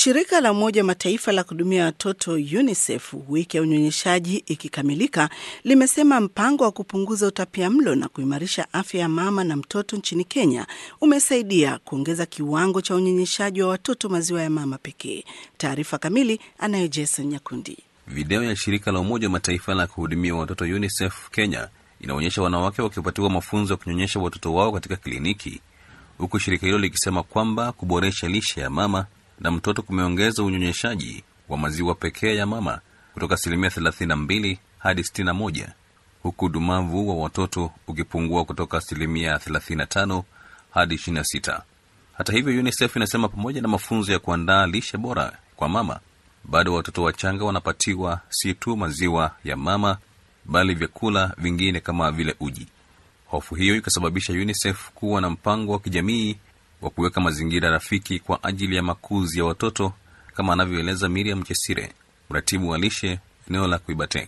Shirika la Umoja wa Mataifa la kuhudumia watoto UNICEF, wiki ya unyonyeshaji ikikamilika, limesema mpango wa kupunguza utapiamlo na kuimarisha afya ya mama na mtoto nchini Kenya umesaidia kuongeza kiwango cha unyonyeshaji wa watoto maziwa ya mama pekee. Taarifa kamili anayo Jason Nyakundi. Video ya shirika la Umoja wa Mataifa la kuhudumia watoto UNICEF Kenya inaonyesha wanawake wakipatiwa mafunzo ya kunyonyesha watoto wao katika kliniki, huku shirika hilo likisema kwamba kuboresha lishe ya mama na mtoto kumeongeza unyonyeshaji wa maziwa pekee ya mama kutoka asilimia 32 hadi 61 huku udumavu wa watoto ukipungua kutoka asilimia 35 hadi 26. Hata hivyo, UNICEF inasema pamoja na mafunzo ya kuandaa lishe bora kwa mama, bado watoto wachanga wanapatiwa si tu maziwa ya mama, bali vyakula vingine kama vile uji. Hofu hiyo ikasababisha UNICEF kuwa na mpango wa kijamii wa kuweka mazingira rafiki kwa ajili ya makuzi ya watoto kama anavyoeleza Miriam Chesire, mratibu wa lishe eneo la Kuibatek.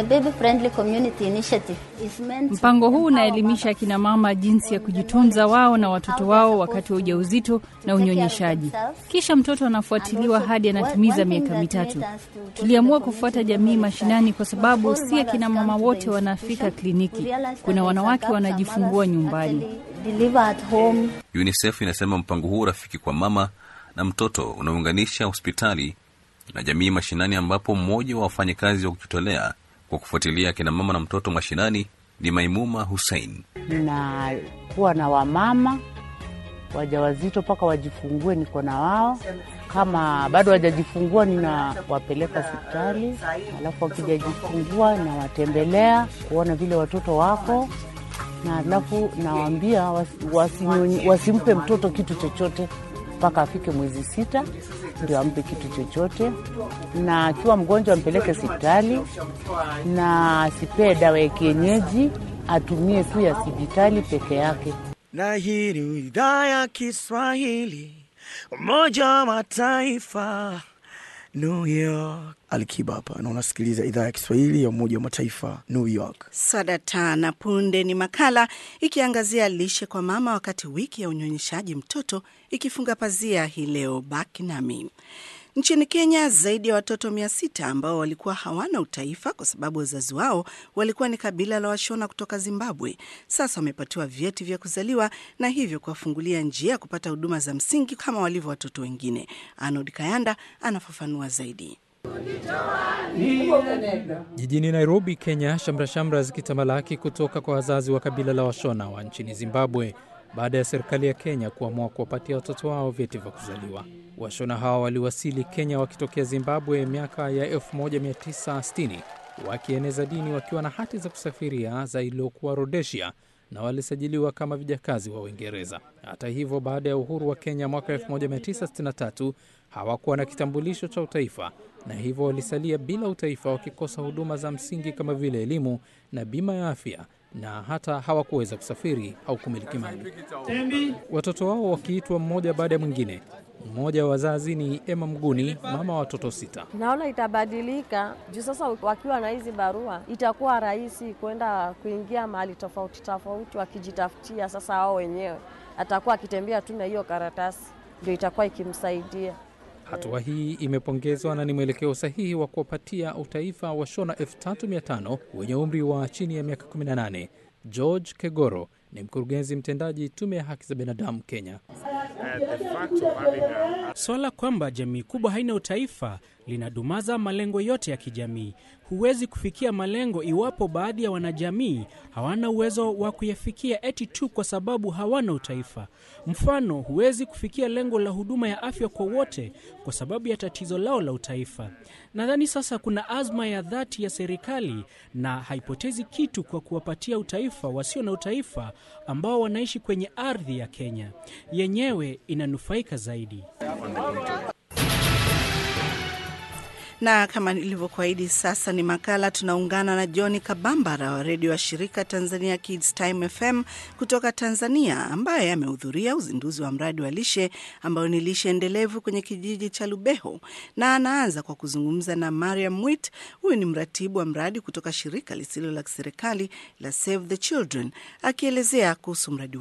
Mpango huu unaelimisha akina mama jinsi ya kujitunza wao na watoto wao wakati wa ujauzito na unyonyeshaji. Kisha mtoto anafuatiliwa hadi anatimiza miaka mitatu. Tuliamua kufuata jamii mashinani kwa sababu si akina mama wote wanafika kliniki. Kuna wanawake wanajifungua nyumbani. UNICEF inasema mpango huu rafiki kwa mama na mtoto unaunganisha hospitali na jamii mashinani, ambapo mmoja wa wafanyakazi wa kujitolea kwa kufuatilia akina mama na mtoto mashinani ni Maimuma Hussein. Ninakuwa na wamama wajawazito mpaka wajifungue, niko na wao. Kama bado wajajifungua, ninawapeleka hospitali, alafu wakijajifungua nawatembelea kuona vile watoto wako, na alafu nawaambia wasi, wasimpe mtoto kitu chochote mpaka afike mwezi sita ndio ampe kitu chochote, na akiwa mgonjwa ampeleke hospitali, na asipee dawa ya kienyeji, atumie tu ya sibitali peke yake. Na hii ni idhaa ya Kiswahili, Umoja wa Mataifa, New York. Alikiba hapa na unasikiliza idhaa ya Kiswahili ya Umoja wa Mataifa, New York. Sadata na punde ni makala ikiangazia lishe kwa mama, wakati wiki ya unyonyeshaji mtoto ikifunga pazia hii leo. Baki nami. Nchini Kenya, zaidi ya watoto mia sita ambao walikuwa hawana utaifa kwa sababu wazazi wao walikuwa ni kabila la Washona kutoka Zimbabwe, sasa wamepatiwa vyeti vya kuzaliwa na hivyo kuwafungulia njia ya kupata huduma za msingi kama walivyo watoto wengine. Arnold Kayanda anafafanua zaidi. Jijini Nairobi, Kenya, shamrashamra zikitamalaki kutoka kwa wazazi wa kabila la Washona wa nchini Zimbabwe baada ya serikali ya Kenya kuamua kuwapatia watoto wao vyeti vya kuzaliwa. Washona hawa waliwasili Kenya wakitokea Zimbabwe miaka ya 1960 wakieneza dini wakiwa na hati za kusafiria za iliyokuwa Rhodesia na walisajiliwa kama vijakazi wa Uingereza. Hata hivyo, baada ya uhuru wa Kenya mwaka 1963 hawakuwa na kitambulisho cha utaifa na hivyo walisalia bila utaifa, wakikosa huduma za msingi kama vile elimu na bima ya afya na hata hawakuweza kusafiri au kumiliki mali. Watoto wao wakiitwa mmoja baada ya mwingine. Mmoja wa wazazi ni Emma Mguni, mama wa watoto sita. Naona itabadilika juu sasa wakiwa na hizi barua itakuwa rahisi kwenda kuingia mahali tofauti tofauti wakijitafutia. Sasa wao wenyewe atakuwa akitembea tu na hiyo karatasi, ndio itakuwa ikimsaidia. Hatua hii imepongezwa na ni mwelekeo sahihi wa kuwapatia utaifa wa Shona 3500 wenye umri wa chini ya miaka 18. George Kegoro ni mkurugenzi mtendaji tume ya haki za binadamu Kenya. Swala kwamba jamii kubwa haina utaifa linadumaza malengo yote ya kijamii. Huwezi kufikia malengo iwapo baadhi ya wanajamii hawana uwezo wa kuyafikia eti tu kwa sababu hawana utaifa. Mfano, huwezi kufikia lengo la huduma ya afya kwa wote kwa sababu ya tatizo lao la utaifa. Nadhani sasa kuna azma ya dhati ya serikali na haipotezi kitu kwa kuwapatia utaifa wasio na utaifa ambao wanaishi kwenye ardhi ya Kenya yenyewe inanufaika zaidi. na kama nilivyokuahidi, sasa ni makala. Tunaungana na John Kabambara wa redio wa shirika Tanzania Kids Time FM kutoka Tanzania, ambaye amehudhuria uzinduzi wa mradi wa lishe ambayo ni lishe endelevu kwenye kijiji cha Lubeho, na anaanza kwa kuzungumza na Mariam Mwit. Huyu ni mratibu wa mradi kutoka shirika lisilo la kiserikali la Save the Children, akielezea kuhusu mradi wao.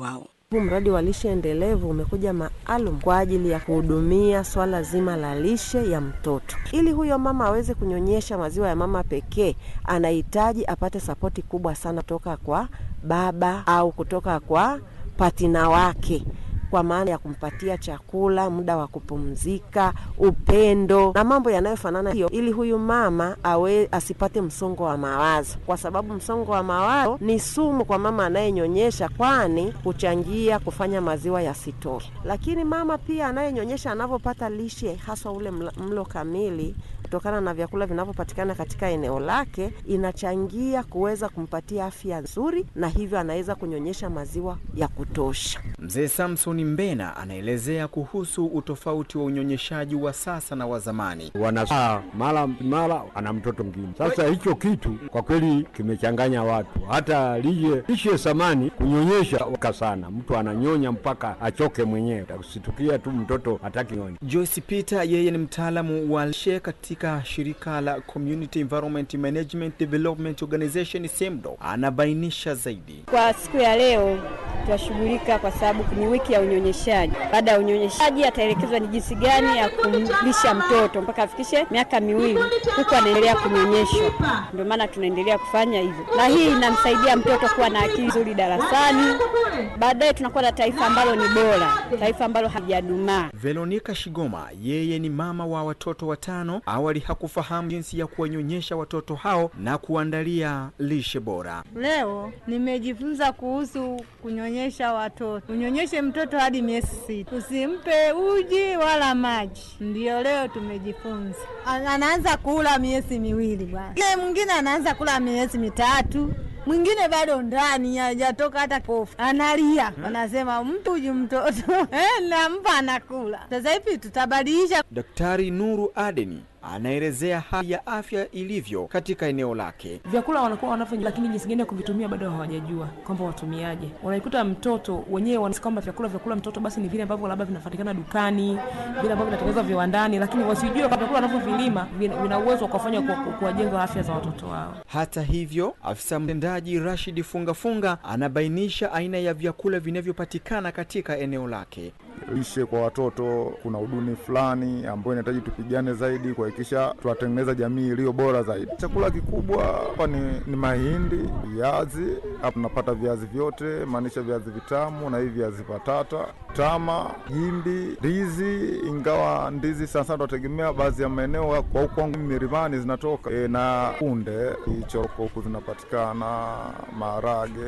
Huu mradi wa lishe endelevu umekuja maalum kwa ajili ya kuhudumia swala zima la lishe ya mtoto. Ili huyo mama aweze kunyonyesha maziwa ya mama pekee, anahitaji apate sapoti kubwa sana kutoka kwa baba au kutoka kwa patina wake kwa maana ya kumpatia chakula, muda wa kupumzika, upendo na mambo yanayofanana hiyo, ili huyu mama awe asipate msongo wa mawazo, kwa sababu msongo wa mawazo ni sumu kwa mama anayenyonyesha, kwani huchangia kufanya maziwa yasitoke. Lakini mama pia anayenyonyesha anavyopata lishe, haswa ule mlo kamili kutokana na vyakula vinavyopatikana katika eneo lake, inachangia kuweza kumpatia afya nzuri, na hivyo anaweza kunyonyesha maziwa ya kutosha. Mzee Samson Mbena anaelezea kuhusu utofauti wa unyonyeshaji wa sasa na wa zamani. Wanazaa mara mara ana mtoto mwingine. Sasa hicho kitu kwa kweli kimechanganya watu, hata lishe lishe samani kunyonyesha waka sana, mtu ananyonya mpaka achoke mwenyewe, usitukia tu mtoto hataki nyonya. Joyce Peter yeye ni mtaalamu wa lishe katika shirika la Community Environment Management Development Organization SEMDO, anabainisha zaidi. Kwa siku ya leo tutashughulika kwa sababu ni wiki ya unyonyeshaji. Baada ya unyonyeshaji, ataelekezwa ni jinsi gani ya kumlisha mtoto mpaka afikishe miaka miwili, huku anaendelea kunyonyeshwa. Ndio maana tunaendelea kufanya hivyo, na hii inamsaidia mtoto kuwa na akili nzuri darasani. Baadaye tunakuwa na taifa ambalo ni bora, taifa ambalo halijadumaa. Veronica Shigoma yeye ni mama wa watoto watano. Awali hakufahamu jinsi ya kuwanyonyesha watoto hao na kuandalia lishe bora. Leo nimejifunza kuhusu kunyonyesha watoto. Unyonyeshe mtoto hadi miezi sita, usimpe uji wala maji. Ndiyo leo tumejifunza. Anaanza kula miezi miwili bwana, ile mwingine anaanza kula miezi mitatu mwingine bado ndani hajatoka hata kofu, analia, wanasema mtu uji mtoto eh, nampa anakula. Sasa hivi tutabadilisha. Daktari Nuru Adeni anaelezea hali ya afya ilivyo katika eneo lake. Vyakula wanakuwa wanafanya, lakini jinsi gani ya kuvitumia bado hawajajua kwamba watumiaje. Wanaikuta mtoto wenyewe wanasi kwamba vyakula vyakula mtoto basi ni vile ambavyo labda vinapatikana dukani, vile ambavyo vinatengenezwa viwandani, lakini wasijue kwamba vyakula wanavyovilima vina uwezo wa kuwafanya kuwajenga afya za watoto wao. Hata hivyo, afisa mtendaji Rashid Fungafunga anabainisha aina ya vyakula vinavyopatikana katika eneo lake. Lishe kwa watoto, kuna uduni fulani ambayo inahitaji tupigane zaidi kuhakikisha tunatengeneza jamii iliyo bora zaidi. Chakula kikubwa hapa ni, ni mahindi, viazi. Hapa tunapata viazi vyote, maanisha viazi vitamu na hivi viazi patata, tama, gimbi, ndizi. Ingawa ndizi sana sana tunategemea baadhi ya maeneo kwa huku kwangu milimani zinatoka e, na kunde hichoko huku zinapatikana, maharage,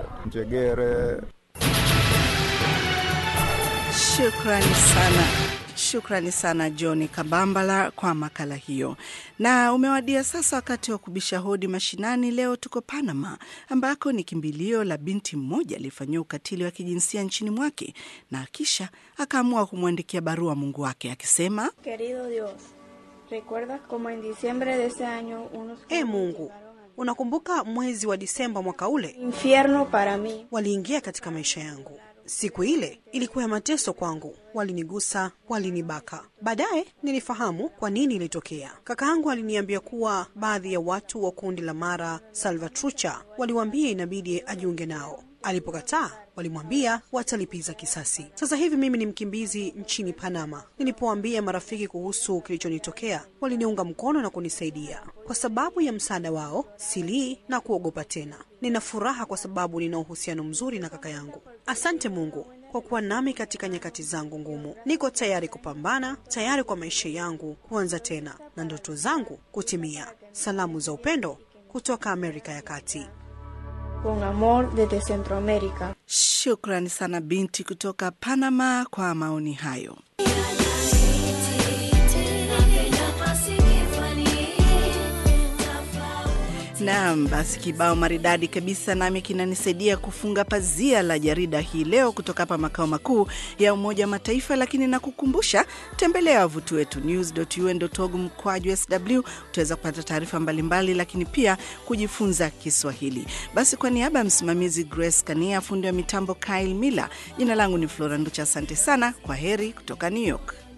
njegere. Shukrani sana. Shukrani sana John Kabambala kwa makala hiyo. Na umewadia sasa wakati wa kubisha hodi mashinani. Leo tuko Panama, ambako ni kimbilio la binti mmoja aliyefanyiwa ukatili wa kijinsia nchini mwake na kisha akaamua kumwandikia barua Mungu wake akisema, Querido Dios, recuerdas como en diciembre de ese año unos E Mungu, unakumbuka mwezi wa Disemba mwaka ule infierno para mí waliingia katika maisha yangu. Siku ile ilikuwa ya mateso kwangu, walinigusa, walinibaka. Baadaye nilifahamu kwa nini ilitokea. Kaka yangu aliniambia kuwa baadhi ya watu wa kundi la Mara Salvatrucha waliwaambia inabidi ajiunge nao. Alipokataa walimwambia watalipiza kisasi. Sasa hivi mimi ni mkimbizi nchini Panama. Nilipoambia marafiki kuhusu kilichonitokea, waliniunga mkono na kunisaidia. Kwa sababu ya msaada wao, silii na kuogopa tena. Nina furaha kwa sababu nina uhusiano mzuri na kaka yangu. Asante Mungu kwa kuwa nami katika nyakati zangu ngumu. Niko tayari kupambana, tayari kwa maisha yangu kuanza tena na ndoto zangu kutimia. Salamu za upendo kutoka Amerika ya Kati. con amor desde Centroamérica. Shukrani sana binti kutoka Panama kwa maoni hayo. Naam, basi kibao maridadi kabisa nami kinanisaidia kufunga pazia la jarida hii leo kutoka hapa makao makuu ya Umoja wa Mataifa, lakini nakukumbusha, tembelea wavuti wetu news.un.org mkwaju sw, utaweza kupata taarifa mbalimbali, lakini pia kujifunza Kiswahili. Basi kwa niaba ya msimamizi Grace Kania, fundi wa mitambo Kyle Miller, jina langu ni Flora Nducha, asante sana, kwa heri kutoka New York.